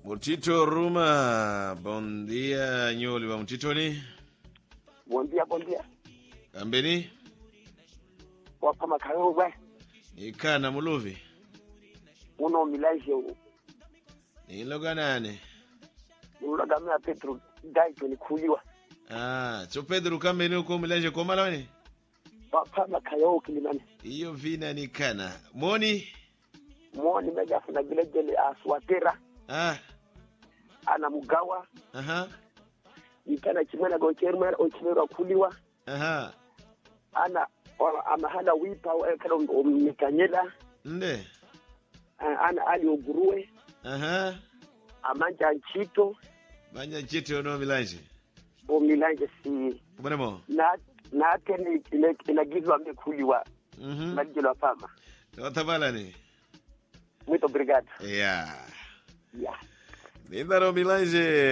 Mutito Ruma, bom dia Nyoli wa Mutitoni. Bom dia, bom dia. Kambeni Wapa makayo bwe. ikana muluvi Uno milaje niloga nane ulagamia Petro dai ni kuliwa. ah, cho Pedro kambeni uko milanje komalawani Wapa makayo kilimani. iyo vina ni kana moni Muone meja funa vile jele aswatera ah, ana mugawa aha, itana chimena go chermer o chimera kuliwa aha. ana wa- amahana wipa wa kado mikanyela nde ana ali oguruwe aha. amanja nchito banya chiti ono milanje o milanje si bonemo na na teni ile inagizwa mekuliwa mhm majelo fama tabalani muito obrigado yeah yeah nindaro milanje